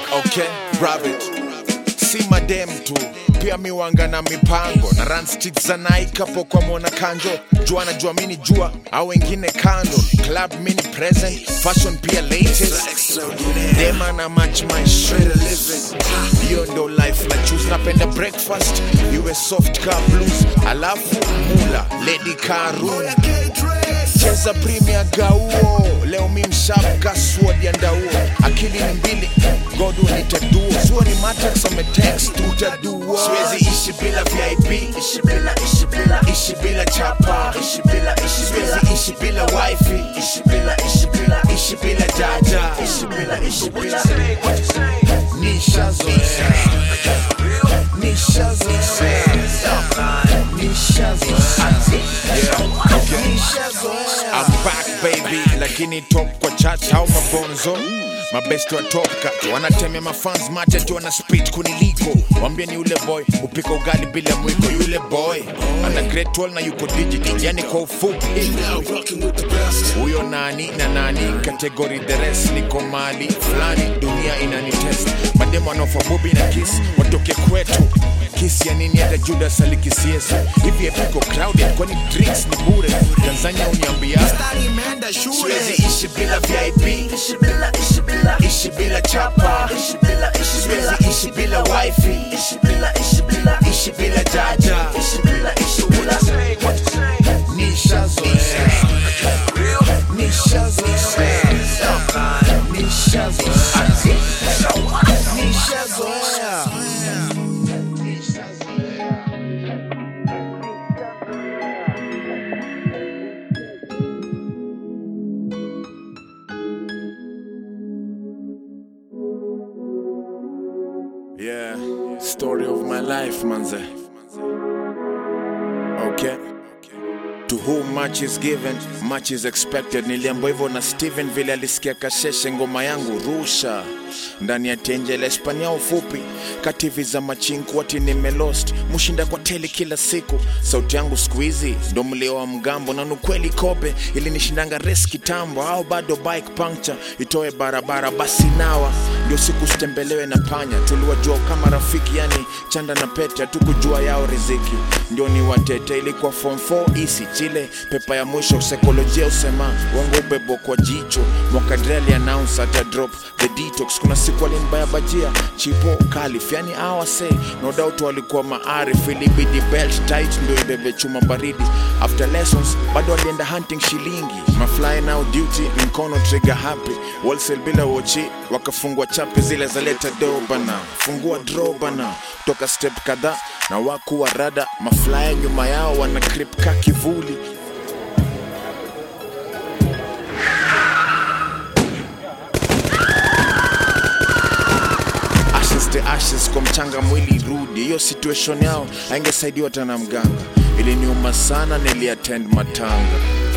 okay rabbit si madem tu pia miwanga na mipango na run street za Nike hapo kwa mwana kanjo jua najua mini jua au wengine kando club mini present fashion pia latest dema na match my shit hiyo ndo life na choose napenda breakfast iwe soft car blues alafu mula lady karun cheza premier gauo leo mi mshapka sword ya ndauo akili ni mbili godu nitaduo zuo ni matrix ametext utaduo siwezi ishi bila vip ishi bila ishi bila ishi bila chapa ishi bila ishi siwezi ishi bila wifi ishi bila ishi bila ishi bila dada ishi bila ishi bila nishazoea nishazoea I'm back baby, lakini top kwa chat au mabonzo mabest wa top cut wanatemea mafans mate tu wana spit kuniliko wambie ni yule boy upika ugali bila mwiko yule boy ana great wall na yuko digital yani kwa ufupi huyo nani na nani kategori the rest niko mali fulani dunia inani test mademo wanaofa bobi na kiss watoke kwetu kisi ya nini hata judas alikisiesu hivi epiko crowded kwani drinks ni bure tanzania uniambia siwezi ishi bila vip ishi bila ishi bila ishi bila chapa ishi bila ishi siwezi ishi bila wifi ishi bila ishi bila ishi bila dada ishi bila ishi bila nishazoea nishazoea nishazoea nishazoea Yeah, story of my life, manze. Okay. To whom much is given, much is expected. Niliambiwa hivyo na Steven vile alisikia kasheshe ngoma yangu rusha ndani ya tenje la Hispania ufupi kativi za machinku ati nimelost mushinda kwa teli kila siku sauti yangu siku hizi ndo mlio wa mgambo na nukweli kobe ili nishindanga res kitambo au bado bike puncture itoe barabara basi nawa ndio siku sitembelewe na panya tuliwajua kama rafiki yani chanda na pete hatukujua yao riziki ndio ni watete ilikuwa form 4 isi chile pepa ya mwisho saikolojia usema wangu ubebo kwa jicho mwakadreli announce ata drop the detox kuna siku alinibaya bajia chipo kalif yani awase no doubt walikuwa maarif ilibidi belt tight ndio ibebe chuma baridi after lessons bado alienda hunting shilingi mafly now duty mkono trigger happy wholesale bila wochi wakafungwa chapi zile za leta do bana fungua draw bana toka step kadhaa na waku wa rada maflaya nyuma yao wana krip ka kivuli ashes to ashes kwa mchanga mwili rudi hiyo situation yao aingesaidiwa tena mganga iliniuma sana niliatend matanga